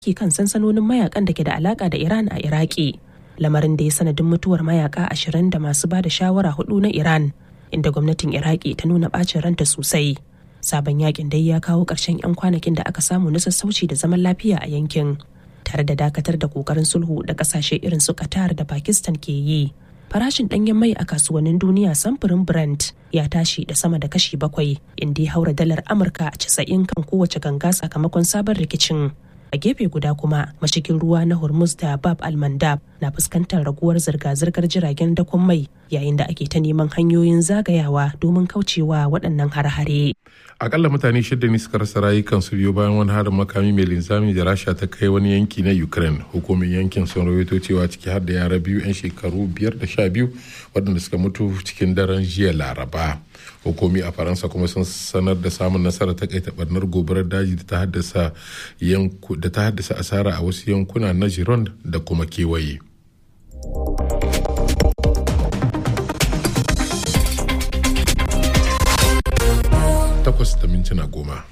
ke kan sansanonin mayakan da ke da alaka da Iran a Iraki. Lamarin da ya sanadin mutuwar mayaka ashirin da masu ba da shawara hudu na Iran, inda gwamnatin Iraki ta nuna bacin ranta sosai. Sabon yakin dai ya kawo ƙarshen 'yan kwanakin da aka samu na sassauci da zaman lafiya a yankin, tare da dakatar da ƙoƙarin sulhu da ƙasashe irin su Qatar da Pakistan ke yi. farashin ɗanyen mai a kasuwannin duniya samfurin Brent ya tashi da sama da kashi bakwai inda ya haura dalar Amurka a casa'in kan kowace ganga sakamakon sabon rikicin. A gefe guda kuma mashigin ruwa na Hormuz da Bab al-Mandab na fuskantar raguwar zirga-zirgar jiragen dakon mai yayin da ake ta neman hanyoyin zagayawa domin kaucewa waɗannan har-hare. akalla mutane shida ne suka rasa rayukansu biyu bayan wani harin makami mai linzami da rasha ta kai wani yanki na ukraine hukumin yankin sun rawaito cewa ciki har da yara biyu 'yan shekaru biyar da sha biyu waɗanda suka mutu cikin daren jiya laraba hukumi a faransa kuma sun sanar da samun nasarar takaita barnar gobarar daji da ta haddasa asara a wasu yankuna na gironde da kuma kewaye. takwas da mintuna goma.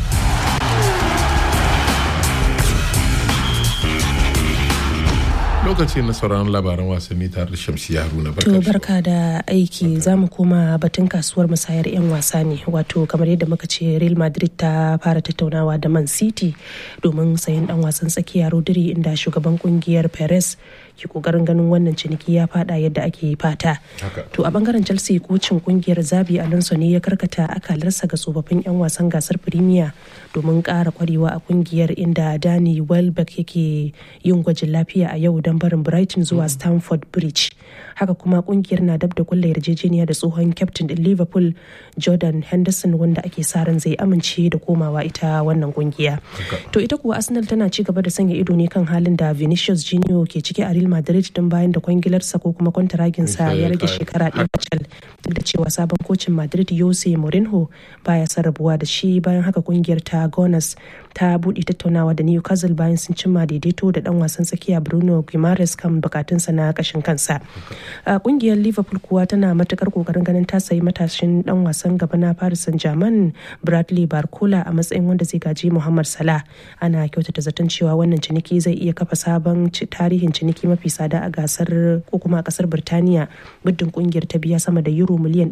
lokaci na sauran labaran wasanni tare da shamsi haruna To barka da aiki za mu koma batun kasuwar musayar 'yan wasa ne wato kamar yadda muka ce Real Madrid ta fara tattaunawa da Man City domin sayan dan wasan tsakiya Rodri inda shugaban kungiyar Perez ke kokarin ganin wannan ciniki ya fada yadda ake fata. To a bangaren Chelsea kocin kungiyar Zabi Alonso ne ya karkata akalarsa ga tsofaffin 'yan wasan gasar Premier domin ƙara kwarewa a kungiyar inda Danny Welbeck yake yin gwajin lafiya a yau don barin Brighton zuwa Stamford Bridge. Haka kuma kungiyar na dab da kulla yarjejeniya da tsohon captain din Liverpool Jordan Henderson wanda ake sa ran zai amince da komawa ita wannan kungiya. To ita kuwa Arsenal tana ci gaba da sanya ido ne kan halin da Vinicius Junior ke ciki a Real Madrid din bayan da kwangilarsa ko kuma kwantaraginsa ya rage shekara ɗaya kacal duk da cewa sabon kocin Madrid Jose Mourinho baya son rabuwa da shi bayan haka kungiyar ta Gunners ta buɗe tattaunawa da Newcastle bayan sun cimma daidaito da dan wasan tsakiya Bruno Guimaraes kan bukatunsa na kashin kansa. Kungiyar Liverpool kuwa tana matukar kokarin ganin ta sayi matashin dan wasan gaba na Paris Saint-Germain Bradley Barcola a matsayin wanda zai gaji Muhammad Salah. Ana kyautata zaton cewa wannan ciniki zai iya kafa sabon tarihin ciniki mafi tsada a gasar ko kuma a kasar Birtaniya muddin kungiyar ta biya sama da euro miliyan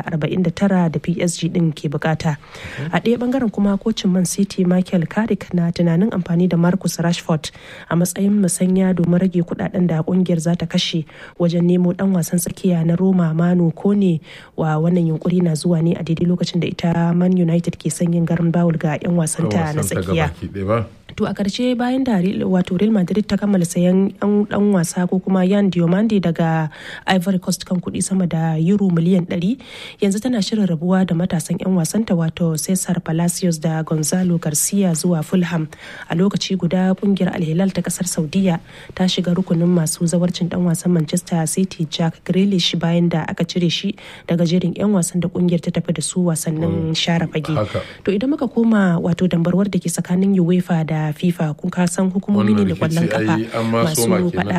149 da PSG din ke bukata. A ɗaya bangaren kuma kocin Man City Michael Carrick na tunanin amfani da Marcus Rashford a matsayin musanya domin rage kudaden da kungiyar za ta kashe wajen nemo dan wasan tsakiya na Roma Manu Kone wa wannan yunkuri na zuwa ne a daidai lokacin da ita Man United ke son yin garin bawul ga 'yan wasanta na tsakiya. To a ƙarshe bayan da wato Real Madrid ta kammala sayan ɗan dan wasa ko kuma Yan Diomande daga Ivory Coast kan kuɗi sama da euro miliyan 100 yanzu tana shirin rabuwa da matasan 'yan wasanta wato Cesar Palacios da Gonzalo Garcia zuwa Fulham a lokaci guda kungiyar Al-Hilal ta kasar Saudiya ta shiga rukunin masu zawarcin dan wasan Manchester City Jack Grealish bayan da aka cire shi daga jerin 'yan wasan da kungiyar ta tafi da su wasannin share fage. To idan muka koma wato dambarwar da ke tsakanin UEFA da FIFA kun ka san hukumomi ne da kwallon kafa masu faɗa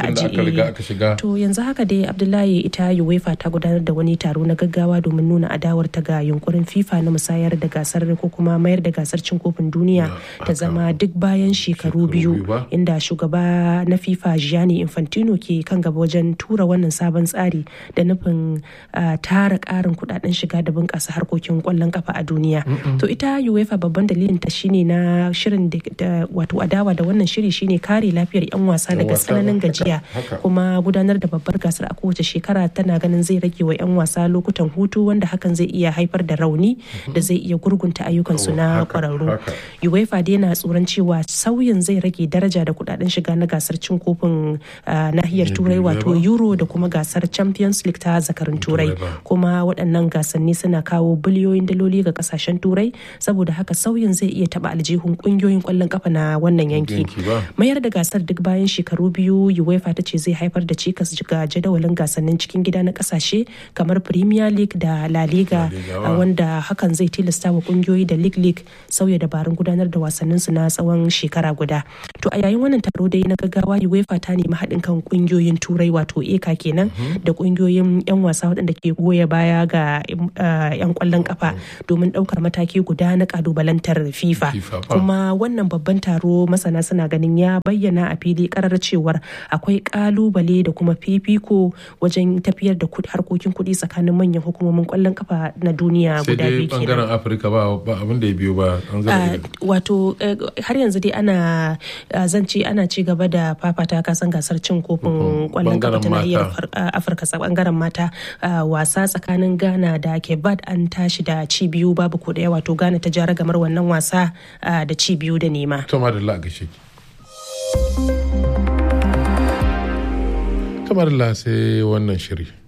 a To yanzu haka dai Abdullahi ita UEFA ta gudanar da wani taro na gaggawa domin nuna adawar ta ga yunkurin FIFA na musayar da gasar ko kuma mayar da gasar cin kofin duniya ta zama duk bayan shekaru biyu inda shugaba na FIFA Gianni Infantino ke kan gaba wajen tura wannan sabon tsari da nufin tara ƙarin kudaden shiga da bunƙasa harkokin kwallon kafa a duniya. To ita UEFA babban dalilin ta shine na shirin da wato adawa da wannan shiri shine kare lafiyar 'yan wasa daga tsananin gajiya kuma gudanar da babbar gasar a kowace shekara tana ganin zai rage wa 'yan wasa lokutan hutu wanda hakan zai iya haifar da rauni da zai iya gurgunta ayyukansu na kwararru uefa dai na tsoron cewa sauyin zai rage daraja da kudaden shiga na gasar cin kofin nahiyar turai wato euro da kuma gasar champions league ta zakarin turai kuma waɗannan gasanni suna kawo biliyoyin daloli ga kasashen turai saboda haka sauyin zai iya taba aljihun kungiyoyin kwallon kafa na wannan yanki mayar da gasar duk bayan shekaru biyu uefa ta ce zai haifar da cikas ga jadawalin gasannin cikin gida na kasashe kamar premier league da la liga wanda hakan zai tilasta wa kungiyoyi da league league sauya dabarun gudanar da wasannin su na tsawon shekara guda to a yayin wannan taro dai na gaggawa uefa ta nemi haɗin kan kungiyoyin turai wato eka kenan da kungiyoyin yan wasa waɗanda ke goya baya ga yan kwallon kafa domin ɗaukar mataki guda na kalubalantar fifa kuma wannan babban taro taro masana suna ganin ya bayyana a fili karar cewar akwai kalubale da kuma fifiko wajen tafiyar da harkokin kuɗi tsakanin manyan hukumomin kwallon kafa na duniya guda biyu kenan. bangaren afirka ba abin da ya biyo ba wato har yanzu dai ana zance ana ci gaba da fafata kasan gasar cin kofin kwallon kafa ta nahiyar afirka bangaren mata wasa tsakanin ghana da kebat an tashi da ci biyu babu ko daya wato ghana ta jara gamar wannan wasa da ci biyu da nema to madalla ga shi kamar la sai wannan shiri